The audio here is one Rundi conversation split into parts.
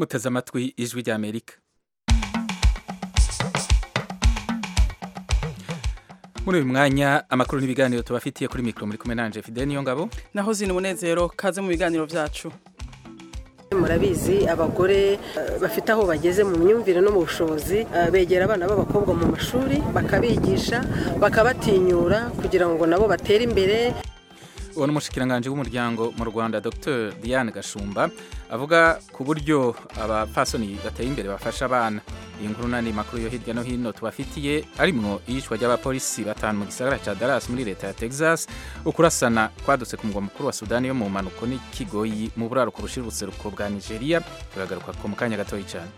muteze amatwi ijwi rya amerika muri uyu mwanya amakuru n'ibiganiro tubafitiye kuri mikoro muri kumwe nanje fide niyo ngabo naho zina umunezero kaze mu biganiro byacu murabizi abagore bafite aho bageze mu myumvire no mu bushobozi begera abana b'abakobwa mu mashuri bakabigisha bakabatinyura kugira ngo nabo batere imbere uwo ni umushikiranganji w'umuryango mu rwanda dr diane gashumba avuga ku buryo abapfasoni bateye imbere bafasha abana iyi nkuru n'andi makuru yo hirya no hino tubafitiye arimwo iyicwa ry'abapolisi batanu mu gisagara cya Dallas muri leta ya Texas ukurasana kwadutse ku mugwa mukuru wa Sudani yo mu mpanuko n'ikigoyi mu buraruko bushira ubuseruko bwa Nigeria turagaruka ko mu kanya gatoya cyane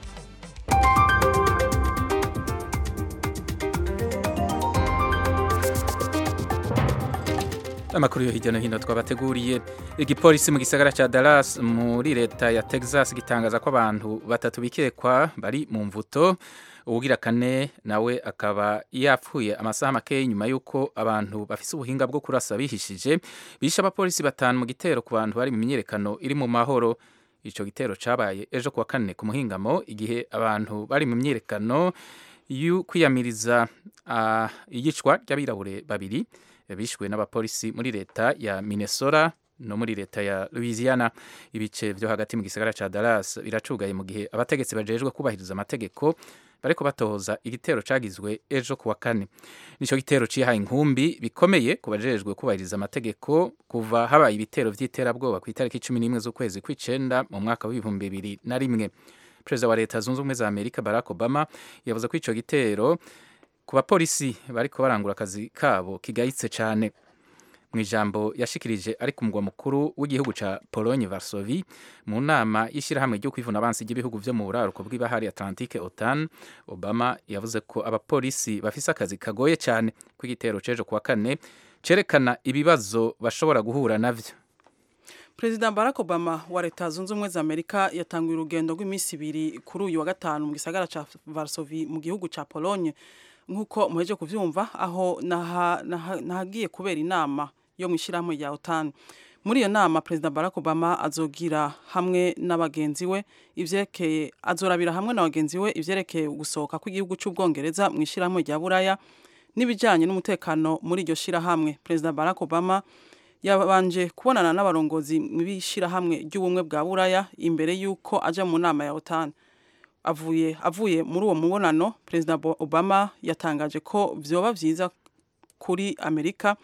amakuru yo hirya no hino twabateguriye igipolisi mu gisagara cya Dallas muri leta ya Texas gitangaza ko abantu batatu bikekwa bari mu mvuto uwugira kane nawe akaba yapfuye amasaha make nyuma y'uko abantu bafise ubuhinga bwo kurasa bihishije bishe abapolisi batanu mu gitero ku bantu bari mu myiyerekano iri mu mahoro ico gitero cabaye ejo kuwa kane ku muhingamo igihe abantu bari mu myiyerekano y'ukwiyamiriza uh, iyicwa ry'abirabure babiri bishwe n'abapolisi muri leta ya Minnesota no muri leta ya Louisiana ibice byo hagati mu gisagara ca Dallas biracugaye mu gihe abategetsi bajejwe kubahiriza amategeko bariko batohoza igitero cagizwe ejo kuwa kane nico gitero cihaye inkumbi bikomeye ku bajejwe kubahiriza amategeko kuva habaye ibitero vy'iterabwoba ku itariki cumi n'imwe z'ukwezi kw'icenda mu mwaka w'ibihumbi bibiri na rimwe perezida wa leta zunze ubumwe za amerika barack obama yavuze ko ico gitero ku bapolisi bariko barangura akazi kabo kigayitse cyane mu ijambo yashikirije ari ku mugwa mukuru w'igihugu ca Pologne Varsovie mu nama y'ishyirahamwe ryo kwivuna abansi ry'ibihugu vyo mu buraruko bw'ibahari Atlantique OTAN Obama yavuze ko abapolisi bafise akazi kagoye cyane ko igitero cejo kuwa kane cerekana ibibazo bashobora guhura navyo Perezida Barack Obama wa leta zunze ubumwe za Amerika yatanguye urugendo rw'iminsi ibiri kuri uyu wa gatanu mu gisagara ca Varsovie mu gihugu ca Pologne nk'uko muheje kuvyumva aho nahagiye kubera inama yo mu ishyirahamwe rya OTAN muri iyo nama Perezida Barack Obama azogira hamwe n'abagenzi we ivyerekeye azorabira hamwe na bagenzi we ivyerekeye gusohoka kw'igihugu c'ubwongereza mu ishyirahamwe rya Buraya n'ibijanye n'umutekano muri iryo shirahamwe Perezida Barack Obama yabanje kubonana n'abarongozi b'ishirahamwe ry'ubumwe bwa Buraya imbere y'uko aja mu nama ya OTAN avuye avuye muri uwo mubonano Perezida Obama yatangaje ko vyoba vyiza kuri Amerika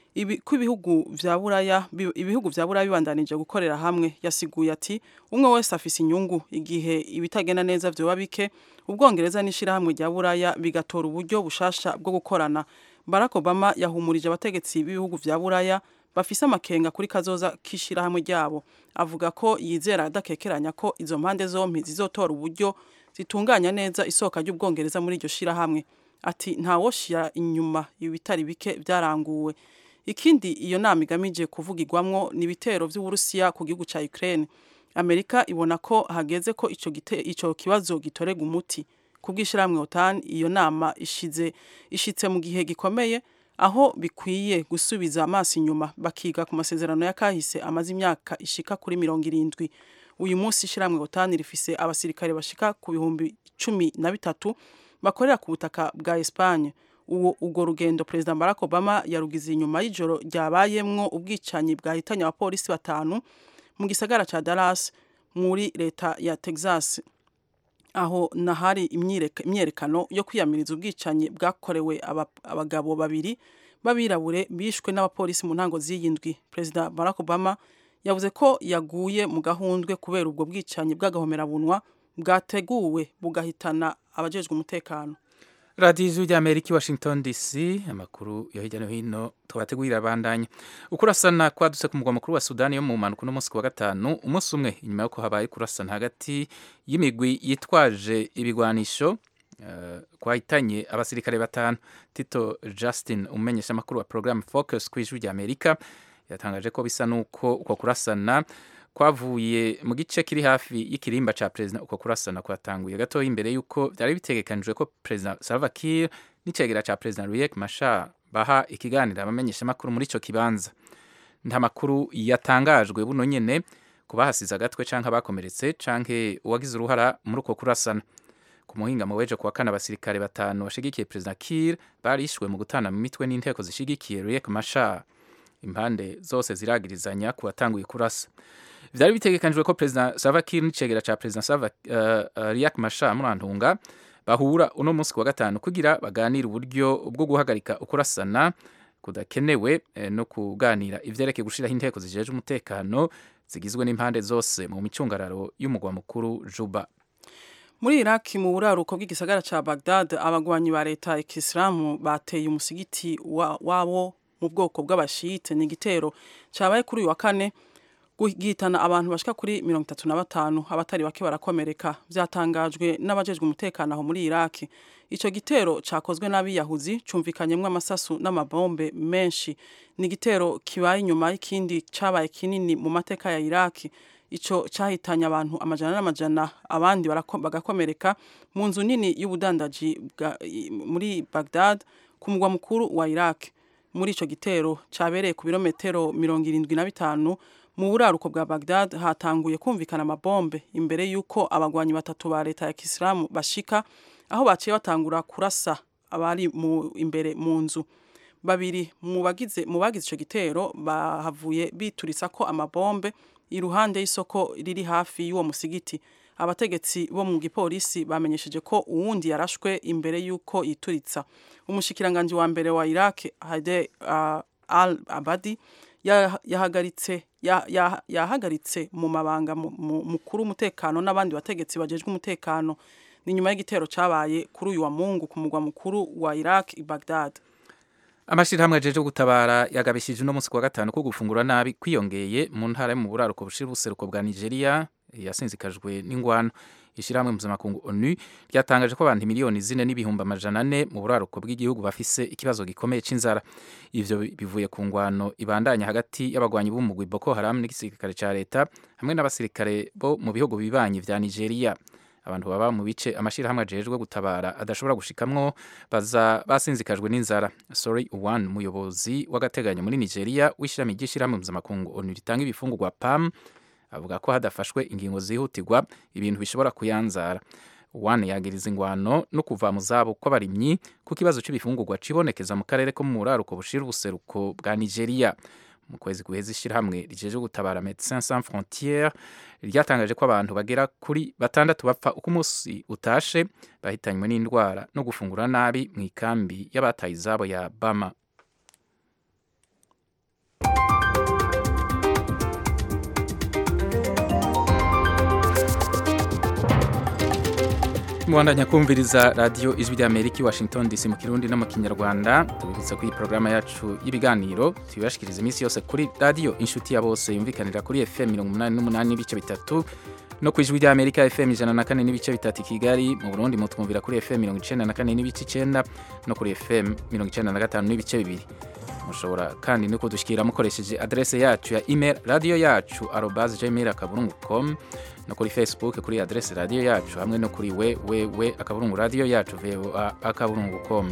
ko ibihugu vya Buraya ibihugu vya Buraya bibandanije gukorera hamwe yasiguye ati umwe wese afise inyungu igihe ibitagenda neza vyoba bike ubwongereza n'ishirahamwe rya Buraya bigatora uburyo bushasha bwo gukorana Barack Obama yahumurije abategetsi b'ibihugu vya Buraya bafise amakenga kuri kazoza k'ishirahamwe ryabo avuga ko yizera adakekeranya ko izo mpande zompi zizotora uburyo zitunganya neza isohoka ry'ubwongereza muri iryo shirahamwe ati ntawoshira inyuma ibitari bike byaranguwe ikindi iyo nama igamije kuvugirwamwo ni ibitero vy'uburusiya ku gihugu ca Ukraine Amerika ibona ko hageze ko ico gite ico kibazo gitorega umuti kubw'ishirahamwe OTAN iyo nama ishize ishitse mu gihe gikomeye aho bikwiye gusubiza amaso inyuma bakiga ku masezerano ya kahise amaze imyaka ishika kuri mirongo irindwi uyu munsi ishyirahamwe OTAN rifise abasirikare bashika ku bihumbi cumi na bitatu bakorera ku butaka bwa Espagne uwo urwo rugendo Perezida Barack Obama yarugize inyuma y'ijoro ryabayemwo ubwicanyi bwahitanye abapolisi batanu mu gisagara ca Dallas muri leta ya Texas aho nahari imyerekano yo kwiyamiriza ubwicanyi bwakorewe abagabo babiri b'abirabure bishwe n'abapolisi mu ntango z'iyindwi Perezida Barack Obama yavuze ko yaguye mu gahundwe kubera ubwo bwicanyi bw'agahomerabunwa bwateguwe bugahitana abajejwe umutekano radiyo ijwi ry'amerika i washington dc amakuru yo hirya no hino tubategurira abandanya ukurasana kwadutse ku mugwa mukuru wa sudani yo mu mpanuka uno munsi ku wa gatanu umunsi umwe inyuma y'uko habaye kurasana hagati y'imigwi yitwaje ibigwanisho uh, kwahitanye abasirikare batanu tito justin umumenyesha amakuru wa programme focus ku ijwi ry'amerika yatangaje ko bisa n'uko uko kurasana kwavuye mu gice kiri hafi y'ikirimba ca perezida uko kurasana kwatanguye gatoya imbere y'uko byari bitegekanijwe ko perezida Salva Kiir n'icegera ca perezida Riek Machar baha ikiganiro abamenyeshamakuru muri ico kibanza nta makuru yatangajwe buno nyene ku bahasize agatwe canke abakomeretse canke uwagize uruhara muri uko kurasana ku muhingamo w'ejo kuwa kane abasirikare batanu bashigikiye perezida Kiir barishwe mu gutana mu mitwe n'inteko zishigikiye Riek Machar impande zose ziragirizanya ku batanguye kurasa vyari bitegekanijwe ko perezida Salva Kiir n'icegera ca perezida Salva uh, uh, Riek Machar murantunga bahura uno munsi kuwa gatanu kugira baganire uburyo bwo guhagarika ukurasana kudakenewe eh, no kuganira ivyerekeye gushiraho inteko zijeje umutekano zigizwe n'impande zose mu micungararo y'umugwa mukuru Juba muri iraki mu buraruko bw'igisagara ca bagdad abagwanyi ba leta ya kisilamu bateye umusigiti wabo mu bwoko bw'abashite ni igitero cabaye kuri uyu wa kane gihitana abantu bashika kuri mirongo itatu na batanu abatari bake barakomereka vyatangajwe n'abajejwe umutekano aho muri iraki ico gitero cakozwe n'abiyahuzi cumvikanyemwo amasasu n'amabombe menshi ni igitero kibaye inyuma y'ikindi cabaye kinini mu mateka ya iraki ico cahitanye abantu amajana n'amajana abandi bagakomereka mu nzu nini y'ubudandaji muri Baghdad ku mugwa mukuru wa Iraq muri ico gitero cabereye ku birometero mirongo irindwi na bitanu mu buraruko bwa Baghdad hatanguye kumvikana amabombe imbere y'uko abagwanyi batatu ba leta ya Kisilamu bashika aho baciye batangura kurasa abari mu imbere mu nzu babiri mu bagize mu bagize ico gitero bahavuye bituritsa ko amabombe iruhande y'isoko riri hafi y'uwo musigiti abategetsi bo mu gipolisi bamenyesheje ko uwundi yarashwe imbere y'uko yituritsa umushikiranganji wa mbere wa Iraq Hade uh, al Abadi yahagaritse yahagaritse mu mabanga mukuru umutekano n'abandi bategetsi bajejwe umutekano ni nyuma y'igitero cabaye kuri uyu wa Mungu ku mugwa mukuru wa Iraq i Baghdad amashirahamwe ajeje gutabara yagabishije uno munsi kuwa gatanu ko gufungura nabi kwiyongeye mu ntara yo mu buraruko bushira ubuseruko bwa Nigeria yasinzikajwe n'ingwano ishirahamwe mpuzamakungu ONU ryatangaje ko abantu miliyoni zine n'ibihumbi amajana ane mu buraruko bw'igihugu bafise ikibazo gikomeye c'inzara ivyo bivuye ku ngwano ibandanya hagati y'abagwanyi b'umugwi Boko Haram n'igisirikare ca leta hamwe n'abasirikare bo mu bihugu bibanyi vya Nigeria abantu baba mu bice amashirahamwe ajejwe gutabara adashobora gushikamwo baza basinzikajwe n'inzara sorry one muyobozi w'agateganyo muri Nigeria w'ishirami ry'ishirahamwe mpuzamakungu ONU ritanga ibifungurwa PAM avuga ko hadafashwe ingingo zihutirwa ibintu bishobora kuyanzara one yagiriza ingwano no kuva mu zabo kw'abarimyi ku kibazo c'ibifungurwa cibonekeza mu karere ko mu buraruko bushira ubuseruko bwa Nigeria mu kwezi guheza ishirahamwe rijeje gutabara Médecins Sans Frontières ryatangaje ko abantu bagera kuri batandatu bapfa uko umunsi utashe bahitanywe n'indwara no gufungura nabi mu ikambi y'abataye izabo ya Bama mubandanya kumviriza radiyo ijwi ry'amerika i washington dc mu kirundi no mu kinyarwanda tubibutsa ko iyi porogaramu yacu y'ibiganiro tubibashikiriza iminsi yose kuri radiyo inshuti ya bose yumvikanira kuri fm mirongo umunani n'umunani n'ibice bitatu no ku ijwi ry'amerika fm ijana na kane n'ibice bitatu i kigali mu burundi mutwumvira kuri fm mirongo icenda na kane n'ibice icenda no kuri fm mirongo icenda na gatanu n'ibice bibiri mushobora kandi no kudushyikira mukoresheje adrese yacu ya email radiyo yacu arobase gmail akaburungu com no kuri facebook kuri adrese radiyo yacu hamwe no kuri we we we akaburungu radiyo yacu voa akaburungu com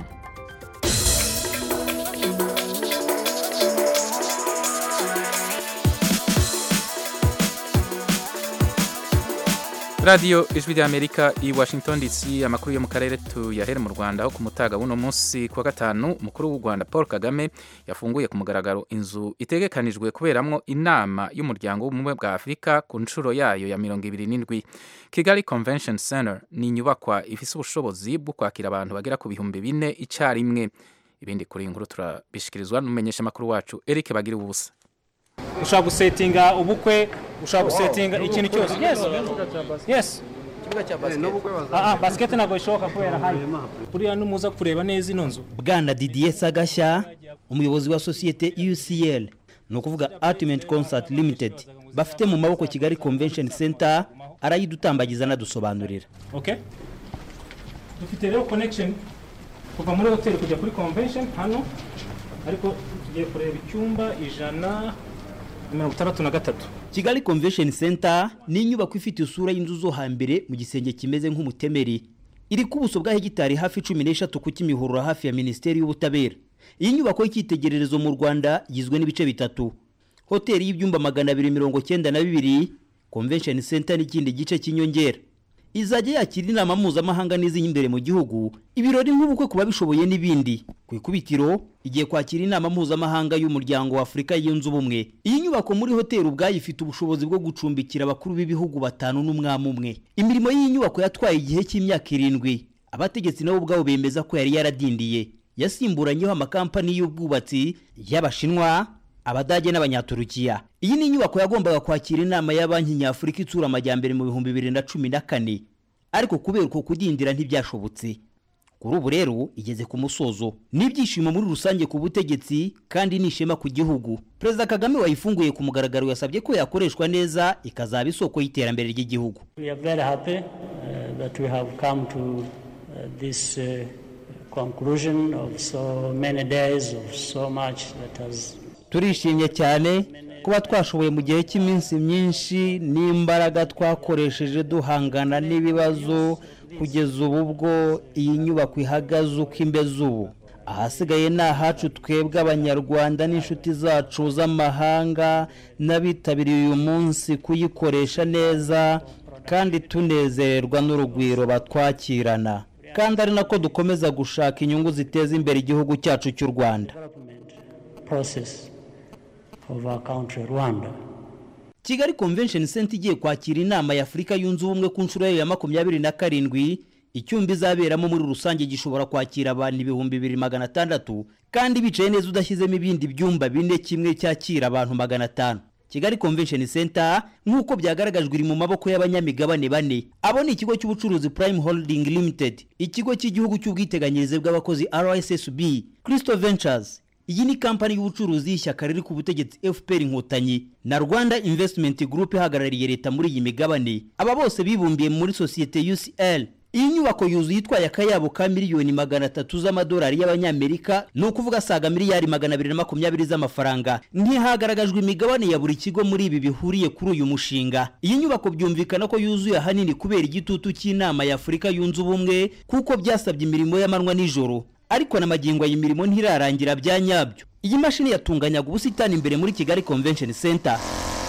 radiyo ijwi ry'amerika i washington dc amakuru yo mu karere tuyahere mu rwanda aho ku mutaga w'uno munsi kuwa gatanu umukuru w'u rwanda paul kagame yafunguye ku mugaragaro inzu itegekanijwe kuberamwo inama y'umuryango w'ubumwe bwa afurika ku nshuro yayo ya mirongo ibiri n'indwi kigali convention center ni inyubakwa ifise ubushobozi bwo kwakira abantu bagera ku bihumbi bine icyarimwe ibindi kuri iyi nkuru turabishikirizwa n'umumenyesha amakuru wacu eric bagira ubusa ushobora gusetinga ubukwe ushobora gusetinga ikintu cyose yes yes Ah, ah, basiketi ntabwo bishoboka kubera hari buriya numuza kureba neza ino nzu bwana didier sagashya umuyobozi wa sosiyete ucl ni ukuvuga ultimate concert limited bafite mu maboko kigali convention center arayidutambagiza anadusobanurira okay dufite rero connection kuva muri hoteli kujya kuri convention hano ariko tugiye kureba icyumba ijana mirongo itandatu na gatatu kigali convention center ni inyubako ifite isura y'inzu zo hambere mu gisenge kimeze nk'umutemeri iri ku buso bwa hegitari hafi cumi n'eshatu ku kimihurura hafi ya minisiteri y'ubutabera iyi nyubako y'icyitegererezo mu rwanda igizwe n'ibice bitatu hoteli y'ibyumba magana abiri mirongo cyenda na bibiri convention center n'ikindi gice cy'inyongera izajya yakira inama mpuzamahanga n'iz'imbere mu gihugu ibirori nk'ubukwe ku babishoboye n'ibindi ku ikubitiro igiye kwakira inama mpuzamahanga y'umuryango wa afurika yunze ubumwe iyi nyubako muri hoteli ubwayo ifite ubushobozi bwo gucumbikira abakuru b'ibihugu batanu n'umwami umwe imirimo y'iyi nyubako yatwaye igihe cy'imyaka irindwi abategetsi nabo ubwabo bemeza ko yari yaradindiye yasimburanyeho amakampani y'ubwubatsi y'abashinwa abadage n'abanyaturukiya iyi ni inyubako yagombaga kwakira inama ya banki nyafurika itsura amajyambere mu bihumbi bibiri na cumi na kane ariko kubera uko kudindira ntibyashobotse kuri ubu rero igeze ku musozo n'ibyishimo muri rusange ku butegetsi kandi n'ishema ku gihugu perezida kagame wayifunguye ku mugaragaro yasabye ko yakoreshwa neza ikazaba isoko y'iterambere ry'igihugu We are very happy uh, that we have come to uh, this uh, conclusion of so many days of so much that has turishimye cyane kuba twashoboye mu gihe cy'iminsi myinshi n'imbaraga twakoresheje duhangana n'ibibazo kugeza ubu bwo iyi nyubako ihagaze uko imeze ubu ahasigaye ni ahacu twebwe abanyarwanda n'inshuti zacu z'amahanga n'abitabiriye uyu munsi kuyikoresha neza kandi tunezererwa n'urugwiro batwakirana kandi ari nako dukomeza gushaka inyungu ziteza imbere igihugu cyacu cy'u rwanda development process of our country, Rwanda. kigali convention center igiye kwakira inama ya afurika yunze ubumwe ku nshuro yayo ya makumyabiri na karindwi icyumba izaberamo muri rusange gishobora kwakira abantu ibihumbi bibiri magana atandatu kandi bicaye neza udashyizemo ibindi byumba bine kimwe cyakira abantu magana atanu kigali convention center nk'uko byagaragajwe iri mu maboko y'abanyamigabane bane abo ni ikigo cy'ubucuruzi prime holding limited ikigo cy'igihugu cy'ubwiteganyirize bw'abakozi rssb crystal ventures iyi ni kampani y'ubucuruzi y'ishyaka riri ku butegetsi fpr inkotanyi na rwanda investment group ihagarariye leta muri iyi migabane aba bose bibumbiye muri sosiyete ucl iyi nyubako yuzuye itwaye akayabo ka miliyoni magana atatu z'amadolari y'abanyamerika ni ukuvuga asaga miliyari magana abiri na makumyabiri z'amafaranga ntihagaragajwe imigabane ya buri kigo muri ibi bihuriye kuri uyu mushinga iyi nyubako byumvikana ko yuzuye ahanini kubera igitutu cy'inama ya afurika yunze ubumwe kuko byasabye imirimo y'amanywa n'ijoro ariko na magingo iyi mirimo ntirarangira bya nyabyo iyi mashini yatunganyaga ubusitani imbere muri kigali convention center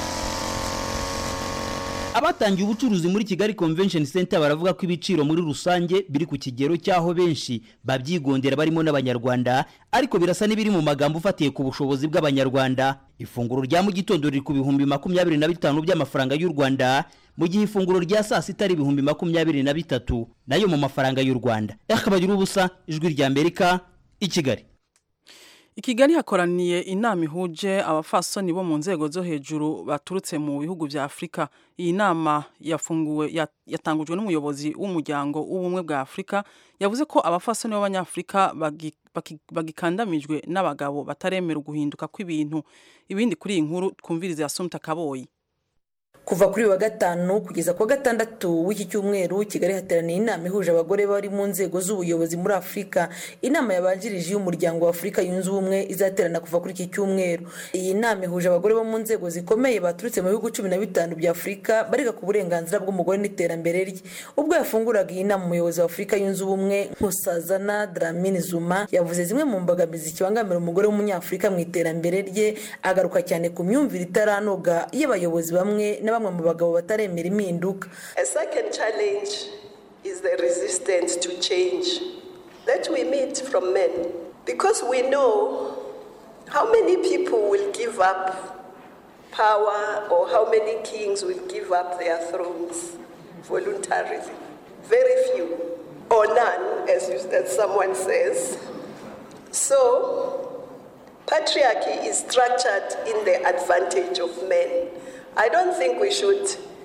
abatangiye ubucuruzi muri kigali convention center baravuga ko ibiciro muri rusange biri ku kigero cy'aho benshi babyigondera barimo n'abanyarwanda ariko birasa n'ibiri mu magambo ufatiye ku bushobozi bw'abanyarwanda ifunguro rya mu gitondo riri ku bihumbi makumyabiri na bitanu by'amafaranga y'u rwanda mu gihe ifunguro rya saa sita ari ibihumbi makumyabiri na bitatu nayo mu mafaranga y'u rwanda akabagira ubusa ijwi rya amerika i kigali I Kigali hakoraniye inama ihuje abafasoni bo mu nzego zo hejuru baturutse mu bihugu vya Afrika. Iyi nama yafunguwe ya- yatangujwe n'umuyobozi w'umuryango w'ubumwe bwa Afrika yavuze ko abafasoni b'abanyafrika bagi- baki- bagikandamijwe n'abagabo bataremera guhinduka kw'ibintu. Ibindi kuri iyi nkuru twumvirize Assumpta Kaboyi. kuva kuri uyu wa gatanu kugeza ku wa gatandatu w'iki cyumweru kigali hateraniye inama ihuje abagore bari mu nzego z'ubuyobozi muri afurika inama yabanjirije y'umuryango wa afurika yunze ubumwe izaterana kuva kuri iki cyumweru iyi nama ihuje abagore bo mu nzego zikomeye baturutse mu bihugu cumi na bitanu bya afurika bariga ku burenganzira bw'umugore n'iterambere rye ubwo yafunguraga iyi nama umuyobozi wa afurika yunze ubumwe nkusazana dramini zuma yavuze zimwe mu mbogamizi kibangamira umugore w'umunyafurika mu iterambere rye agaruka cyane ku myumvire itaranoga y'abayobozi bamwe na bamwe mu bagabo bataremera impinduka A second challenge is the resistance to change that we meet from men because we know how many people will give up power or how many kings will give up their thrones voluntarily. Very few, or none, as, you, as someone says. So, patriarchy is structured in the advantage of men. I don't think we should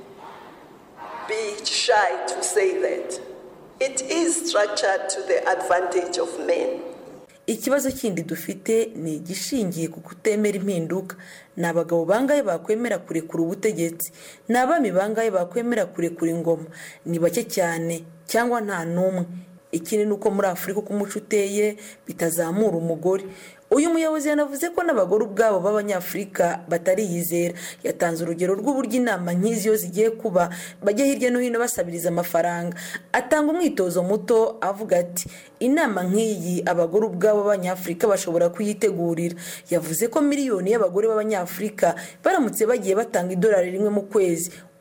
be shy to say that. It is structured to the advantage of men. ikibazo kindi dufite ni igishingiye ku kutemera impinduka ni abagabo bangahe bakwemera kurekura ubutegetsi ni abami bangahe bakwemera kurekura ingoma ni bake cyane cyangwa nta n'umwe ikindi ni uko muri afurika uko umuco uteye bitazamura umugore uyu muyobozi yanavuze ko n'abagore ubwabo b'abanyafurika batariyizera yatanze urugero rw'uburyo inama nk'izi iyo zigiye kuba bajya hirya no hino basabiriza amafaranga atanga umwitozo muto avuga ati inama nk'iyi abagore ubwabo b'abanyafurika bashobora kuyitegurira yavuze ko miliyoni y'abagore b'abanyafurika baramutse bagiye batanga idolari rimwe mu kwezi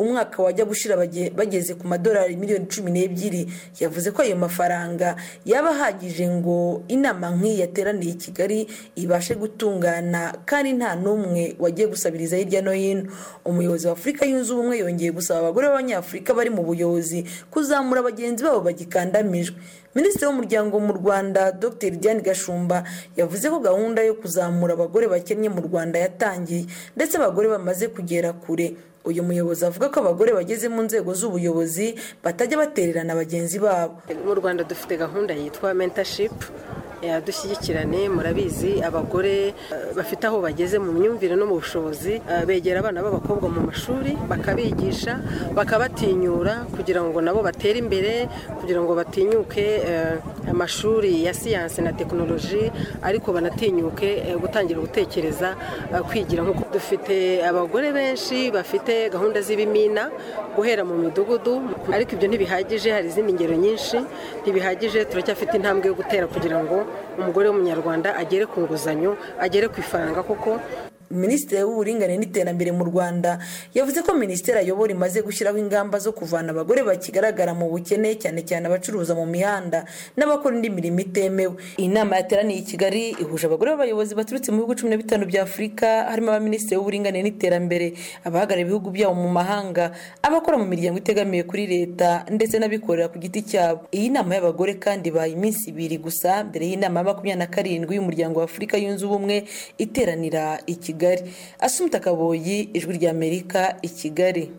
umwaka wajya gushira bageze ku madolari miliyoni cumi n'ebyiri yavuze ko ayo mafaranga yaba ahagije ngo inama nk'iyi yateraniye i kigali ibashe gutungana kandi nta n'umwe wagiye gusabiriza hirya no hino umuyobozi wa afurika yunze ubumwe yongeye gusaba abagore b'abanyafurika bari mu buyobozi kuzamura bagenzi babo bagikandamijwe minisitiri w'umuryango mu rwanda dr diane gashumba yavuze ko gahunda yo kuzamura abagore bakennye mu rwanda yatangiye ndetse abagore bamaze kugera kure uyu muyobozi avuga ko abagore bageze mu nzego z'ubuyobozi batajya batererana bagenzi babo mu rwanda dufite gahunda yitwa mentorship dushyigikirane murabizi abagore bafite aho bageze mu myumvire no mu bushobozi begera abana b'abakobwa mu mashuri bakabigisha bakabatinyura kugira ngo nabo batere imbere kugira ngo batinyuke amashuri ya siyansi na tekinoloji ariko banatinyuke gutangira gutekereza kwigira nk'uko dufite abagore benshi bafite gahunda z'ibimina guhera mu midugudu ariko ibyo ntibihagije hari izindi ngero nyinshi ntibihagije turacyafite intambwe yo gutera kugira ngo umugore w'umunyarwanda agere ku nguzanyo agere ku ifaranga kuko minisitiri w'uburinganire n'iterambere mu rwanda yavuze ko minisiteri ayobora imaze gushyiraho ingamba zo kuvana abagore bakigaragara mu bukene cyane cyane abacuruza mu mihanda n'abakora indi mirimo itemewe iyi nama yateraniye i kigali ihuje abagore b'abayobozi baturutse mu bihugu cumi na bitanu bya afurika harimo abaminisitiri w'uburinganire n'iterambere abahagarariye ibihugu byabo mu mahanga abakora mu miryango itegamiye kuri leta ndetse n'abikorera ku giti cyabo iyi nama y'abagore kandi ibaye iminsi ibiri gusa mbere y'inama ya makumyabiri na karindwi y'umuryango wa afurika yunze ubumwe iteranira i kigali kigali asumta kaboyi ijwi ry'amerika i kigali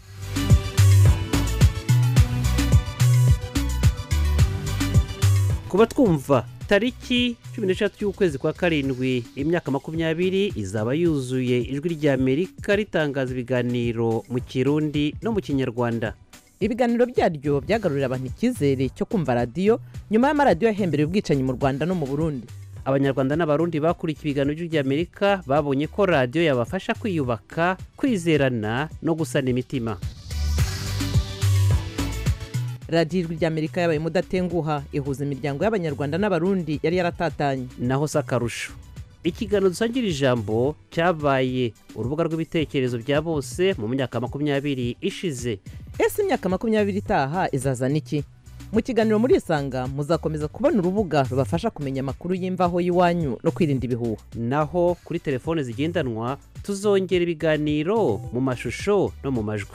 kuba twumva tariki cumi n'eshatu y'ukwezi kwa karindwi imyaka makumyabiri izaba yuzuye ijwi ry'amerika ritangaza ibiganiro mu kirundi no mu kinyarwanda ibiganiro byaryo byagarurira abantu icyizere cyo kumva radiyo nyuma y'amaradiyo yahembereye ubwicanyi mu rwanda no mu burundi abanyarwanda n'abarundi bakurikiye ibiganiro by'amerika babonye ko radiyo yabafasha kwiyubaka kwizerana no gusana imitima radiyo ijwi ry'amerika yabaye umudatenguha ihuza imiryango y'abanyarwanda n'abarundi yari yaratatanye naho si akarusho ikiganiro dusangira ijambo cyabaye urubuga rw'ibitekerezo bya bose mu myaka makumyabiri ishize ese imyaka makumyabiri itaha izazana iki mu kiganiro muri isanga muzakomeza kubona urubuga rubafasha kumenya amakuru y'imvaho y'iwanyu no kwirinda ibihuha naho kuri telefone zigendanwa tuzongera ibiganiro mu mashusho no mu majwi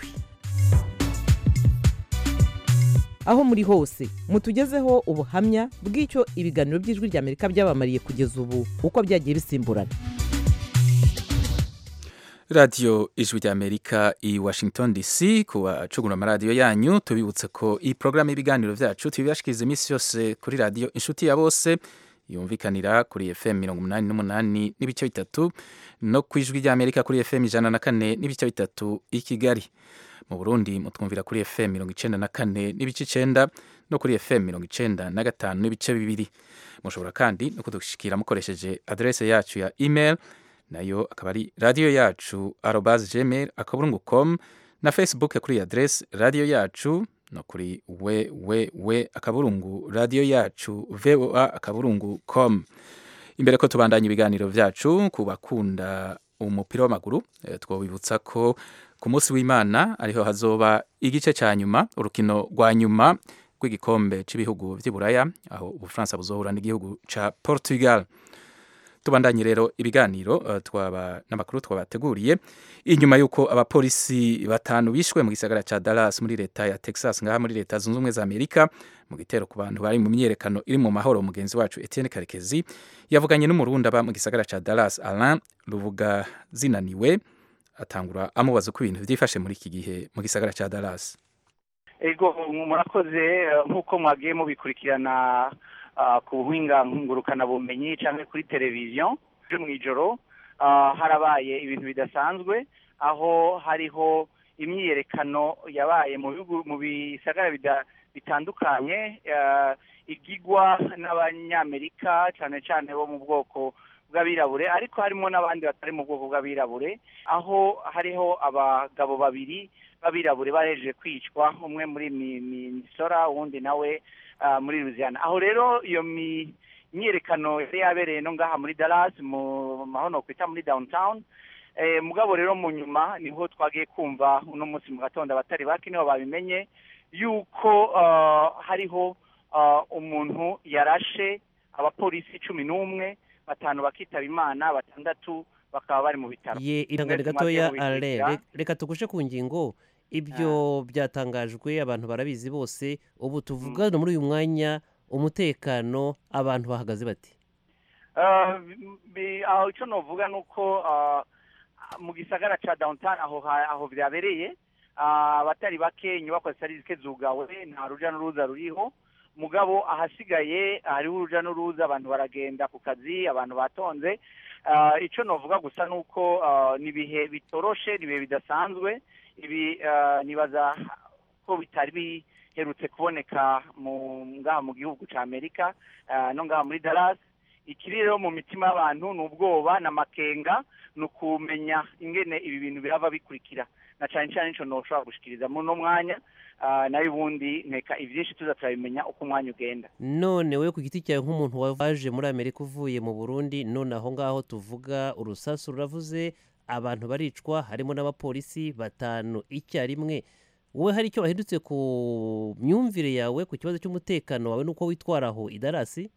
aho muri hose mutugezeho ubuhamya bw'icyo ibiganiro by'ijwi ry'amerika byabamariye kugeza ubu uko byagiye bisimburana radiyo ijwi ry'amerika i washington dc ku bacugura amaradiyo yanyu tubibutse ko iyi porogaramu y'ibiganiro byacu tubibashikiriza iminsi yose kuri radiyo inshuti ya bose yumvikanira kuri fm mirongo umunani n'umunani n'ibice bitatu no ku ijwi ry'amerika kuri fm ijana na kane n'ibice bitatu i kigali mu burundi mutwumvira kuri fm mirongo icenda na kane n'ibice icenda no kuri fm mirongo icenda na gatanu n'ibice bibiri mushobora kandi no kudushikira mukoresheje adrese yacu ya email nayo akaba ari radiyo yacu arobas gmail akaburungu com na facebook kuri adrese radiyo yacu no kuri wewewe akaburungu radiyo yacu voa akaburungu com imbere ko tubandanya ibiganiro byacu ku bakunda umupira w'amaguru eh, twabibutsa ko ku munsi w'imana ariho hazoba igice cya nyuma urukino rwa nyuma rw'igikombe cy'ibihugu by'iburaya aho ubufaransa buzohura n'igihugu cya portugal tubandanye rero ibiganiro uh, twaba n'amakuru twabateguriye inyuma y'uko abapolisi batanu bishwe mu gisagara cya Dallas muri leta ya Texas ngaha muri leta zunze ubumwe za Amerika mu gitero ku bantu bari mu myiyerekano iri mu mahoro mugenzi wacu Etienne Karekezi yavuganye n'umurundi aba mu gisagara cya Dallas Alain Ruvuga zinaniwe atangura amubaza uko ibintu byifashe muri iki gihe mu gisagara cya Dallas ego murakoze nk'uko mwagiye mubikurikirana ku buhinga ngurukanabumenyi cyangwa kuri televiziyo ejo mu ijoro harabaye ibintu bidasanzwe aho hariho imyiyerekano yabaye mu bihugu mu bisagara bitandukanye igigwa n'abanyamerika cyane cyane bo mu bwoko bw'abirabure ariko harimo n'abandi batari mu bwoko bw'abirabure aho hariho abagabo babiri b'abirabure bahejeje kwicwa umwe muri misora uwundi nawe muri Louisiana aho rero iyo myiyerekano yari yabereye no ngaha muri Dallas mu mahono kwita muri downtown Eh, mugabo rero mu nyuma niho twagiye kumva uno munsi mu gatondo abatari bake niho babimenye yuko ah, hariho ah, umuntu yarashe abapolisi cumi n'umwe batanu bakitaba imana batandatu bakaba bari mu bitaro ye irangane Mwese gatoya mwagiye ale mubikurikira. re- reka tugushe ku ngingo ibyo byatangajwe abantu barabizi bose ubu tuvugana muri uyu mwanya umutekano abantu bahagaze bati Ah, bi- aho icyo novuga ni uko ah, mu gisagara cya downtown aho ha- aho byabereye ah, abatari bake inyubako zitari zike zugawe nta ruja n'uruza ruriho mugabo ahasigaye hariho uruja n'uruza abantu baragenda ku kazi abantu batonze Ah, icyo novuga gusa ni uko ah, ni ibihe bitoroshe ni ibihe bidasanzwe ibi ah, nibaza ko bitari biherutse kuboneka mu ngaha mu gihugu cya amerika ah, no ngaha muri dallas ikiri rero mu mitima y'abantu ni ubwoba ni amakenga ni ukumenya ingene ibi bintu birava bikurikira na cyane cyane nicyo ntushobora gushikiriza muri uno mwanya ah, nayo ubundi nkeka ibyinshi tuza turabimenya uko umwanya ugenda none we ku giti cyawe nk'umuntu waje muri amerika uvuye mu burundi none aho ngaho tuvuga urusasu ruravuze abantu baricwa harimo n'abapolisi batanu icyarimwe wowe hari icyo wahindutse ku myumvire yawe ku kibazo cy'umutekano wawe n'uko witwara aho i darasi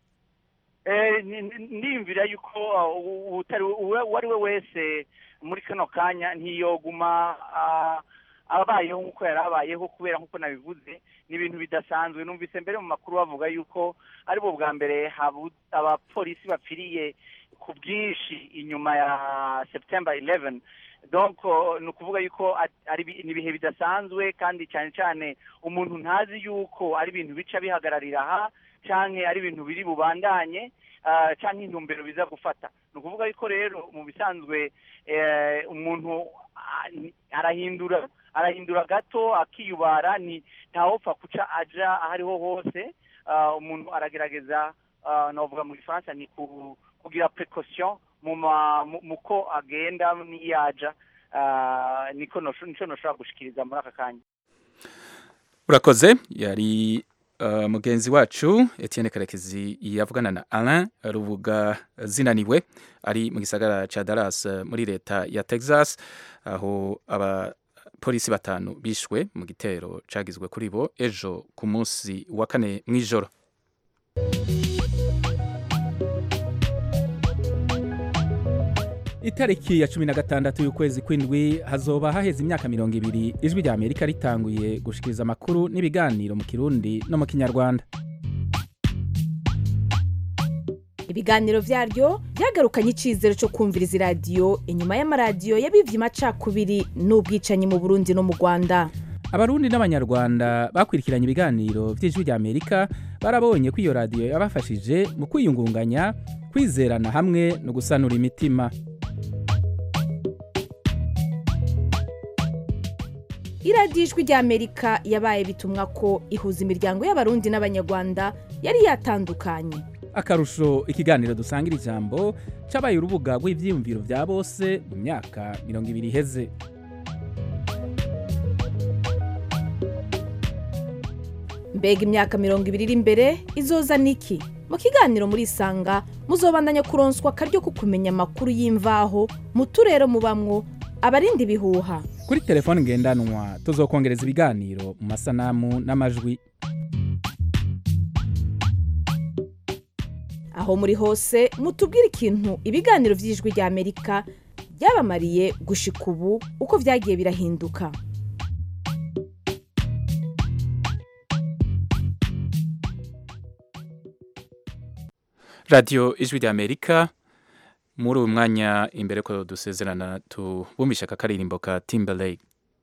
Eh, ni- ni- ndiyumvira yuko ah, u- utari uwe- uwo ari we wese muri kano kanya ntiyoguma ah, abayeho nk'uko yari abayeho kubera nk'uko nabivuze ni ibintu bidasanzwe numvise mbere mu makuru bavuga yuko ari bo bwa mbere habu- abapolisi bapfiriye ku bwinshi inyuma ya september 11 donc uh, ni ukuvuga yuko at- ari ibi- ni ibihe bidasanzwe kandi cyane cyane umuntu ntazi yuko ari ibintu bica bihagararira aha canke ari ibintu biri bubandanye ah, canke intumbero biza gufata ni ukuvuga yuko rero mu bisanzwe eh, umuntu ah, ni- arahindura arahindura gato akiyubara ni ntawopfa kuca aja aho ariho hose Ah, umuntu aragerageza ah, novuga mu gifaransa ni ku- kugira precaution mu ma- mu- mu ko agenda niyaja Ah, niko nosho- nico noshobora gushikiriza muri aka kanya urakoze yari uh, mugenzi wacu Etienne Karekezi yavugana na Alain Rubuga zinaniwe ari mu gisagara ca Dallas uh, muri leta ya Texas aho abapolisi batanu bishwe mu gitero cagizwe kuri bo ejo ku munsi wa kane mw'ijoro itariki ya cumi na gatandatu y'ukwezi kw'indwi hazoba haheze imyaka mirongo ibiri ijwi rya amerika ritanguye gushikiriza amakuru n'ibiganiro mu kirundi no mu kinyarwanda ibiganiro byaryo byagarukanye icyizere cyo kumviriza iradiyo inyuma y'amaradiyo yabivye amacakubiri n'ubwicanyi mu burundi no mu rwanda abarundi n'abanyarwanda bakurikiranye ibiganiro vy'ijwi rya amerika barabonye ko iyo radiyo yabafashije mu kwiyungunganya kwizerana hamwe no gusanura imitima iradiyo ijwi rya amerika yabaye bitumwa ko ihuza imiryango y'abarundi n'abanyarwanda yari yatandukanye akarusho ikiganiro dusangira ijambo cabaye urubuga rw'ivyiyumviro vya bose mu myaka mirongo ibiri iheze mbega imyaka mirongo ibiri iri imbere izoza niki mu kiganiro muri isanga muzobandanya kuronswa akaryo ko kumenya amakuru y'imvaho mu turere mubamwo abarinda ibihuha kuri telefone ngendanwa tuzokongereza ibiganiro mu masanamu n'amajwi aho muri hose mutubwire ikintu ibiganiro by'ijwi rya amerika byabamariye gushika ubu uko byagiye birahinduka radiyo ijwi rya amerika muri uyu mwanya imbere ko dusezerana tubumisha aka karirimbo ka timberlake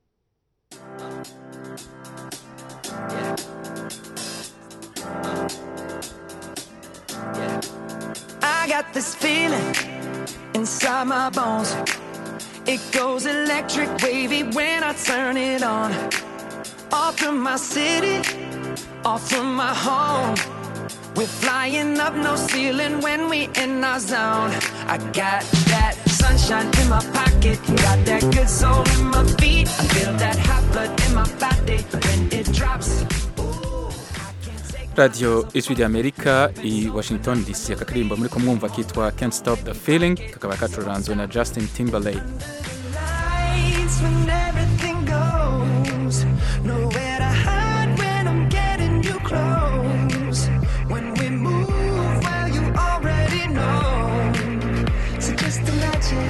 I got this feeling inside my bones. It goes electric wavy when I turn it on. Off from my city, off from my home. We're flying up no ceiling when we in our zone. I got that sunshine in my pocket, got that good soul in my feet. I feel that hot blood in my body when it drops. radiyo ijwi ry'amerika i washington dc aka karirimbo muri kumwumva kitwa can't stop the feeling kakaba kacuranzwe na justin timberlake Lights when everything goes. Nowhere to hide when I'm getting you close. When we move, well, you already know. So just imagine.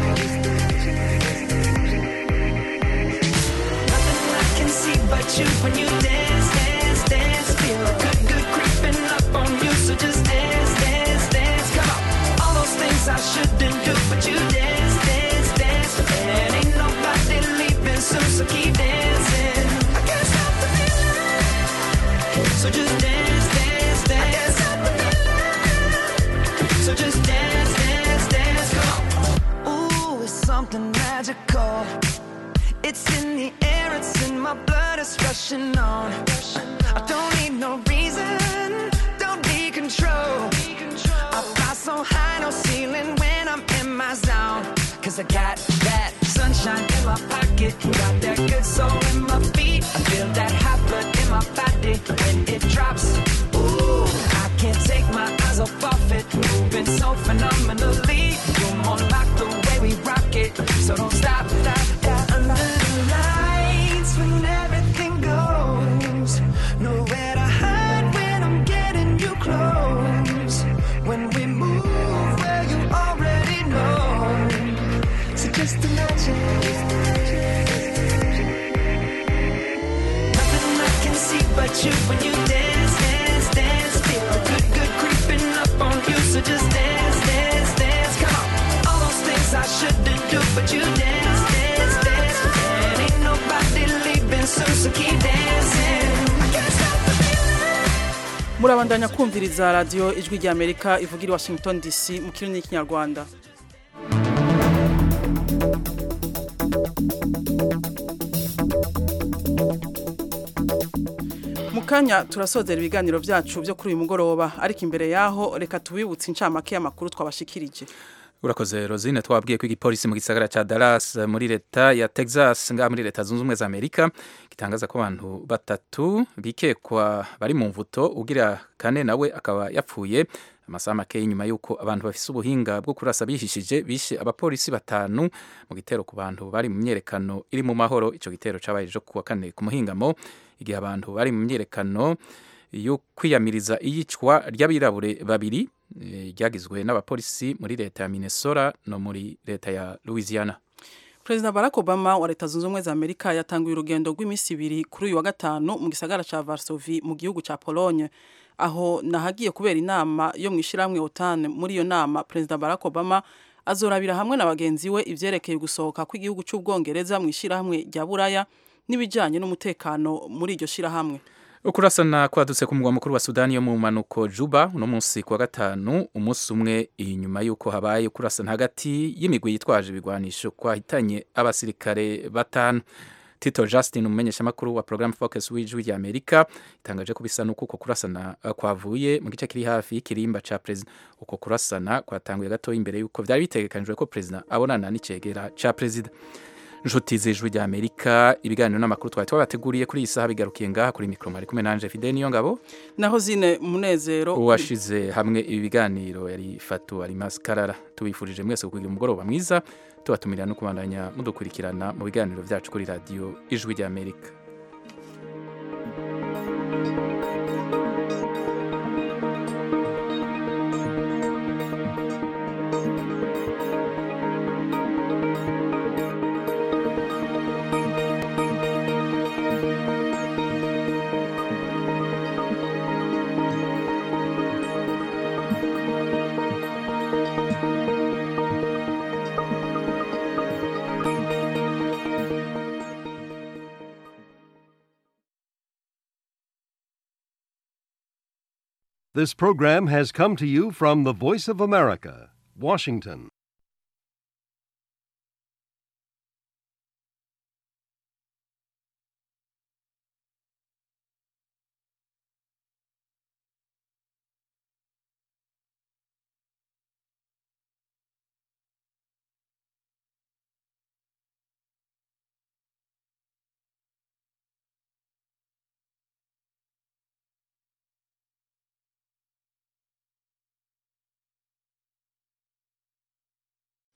Nothing I can see but you when you dance, dance, dance. Feel good, good creeping up on you. So just dance, dance, dance. Come on. All those things I shouldn't do, but you dance, dance, dance. And ain't nobody leaving soon, so keep dancing. I can't stop the feeling. So just dance, dance, dance. I can't stop the feeling. So just dance, dance, dance. Come on. Ooh, it's something magical. It's in the air, it's in my blood, it's rushing on. I don't need no reason, don't need control. I fly so high, no ceiling when I'm in my zone. Cause I got that sunshine in my pocket, got that good soul in my feet. I feel that hot blood in my body when it drops. Ooh, I can't take my eyes off of it, moving so phenomenally. You're more like the way we rock it, so don't stop, stop, stop. Under the lights when everything goes, nowhere to hide when I'm getting you close. When we move, well, you already know. So just imagine. Nothing I can see but you when you dance, dance, dance. Feel good, good creeping up on you. So just dance, dance, dance. Come on. All those things I shouldn't do, but you dance, dance, dance. And ain't nobody leaving soon, so keep dancing. I can't stop the feeling. murabandanya kumviriza radiyo ijwi ry'amerika ivugira i washington dc mu kirimi n'ikinyarwanda mu kanya turasozera ibiganiro byacu byo kuri uyu mugoroba ariko imbere yaho reka tubibutse incamake y'amakuru twabashikirije urakoze rosine twabwiye ko igipolisi mu gisagara cya Dallas muri leta ya Texas ngaha muri leta zunze ubumwe za Amerika gitangaza ko abantu batatu bikekwa bari mu mvuto ugira kane nawe akaba yapfuye amasaha make nyuma y'uko abantu bafise ubuhinga bwo kurasa bihishije bishe abapolisi batanu mu gitero ku bantu bari mu myerekano iri mu mahoro icyo gitero cyabaye ejo kuwa kane ku muhingamo igihe abantu bari mu myerekano yo kwiyamiriza iyicwa ry'abirabure babiri eh, ryagizwe n'abapolisi muri leta ya Minnesota no muri leta ya Louisiana perezida barack obama wa leta zunze ubumwe za amerika yatanguye urugendo rw'iminsi ibiri kuri uyu wa gatanu mu gisagara cya varsovi mu gihugu cya pologne aho nahagiye kubera inama yo mu ishyirahamwe otan muri iyo nama perezida barack obama azorabira hamwe na bagenzi we ivyerekeye gusohoka kw'igihugu cy'ubwongereza mu ishyirahamwe rya buraya n'ibijyanye n'umutekano muri iryo shyirahamwe ukurasana kwadutse ku mugwa mukuru wa sudani yo mu manuko juba uno munsi kuwa gatanu umunsi umwe inyuma y'uko habaye ukurasana hagati y'imigwi yitwaje ibigwanisho kwahitanye abasirikare batanu tito justin umumenyeshamakuru wa program focus w'ijwi rya amerika itangaje ko bisa n'uko uko kurasana uh, kwavuye mu gice kiri hafi y'ikirimba ca perezida uko kurasana kwatanguye gatoya imbere y'uko vyari bitegekanijwe ko perezida abonana n'icegera ca perezida inshuti z'ijwi rya amerika ibiganiro n'amakuru twari twabateguriye kuri iyi saha bigarukiye ngaha kuri mikoro mwari kumwe nanje fide niyo ngabo naho zine munezero uwashize hamwe ibi biganiro yari fatu arimasi karara tubifurije mwese kugira umugoroba mwiza tubatumirira no kubandanya mudukurikirana mu biganiro byacu kuri radiyo ijwi rya amerika This program has come to you from the Voice of America, Washington.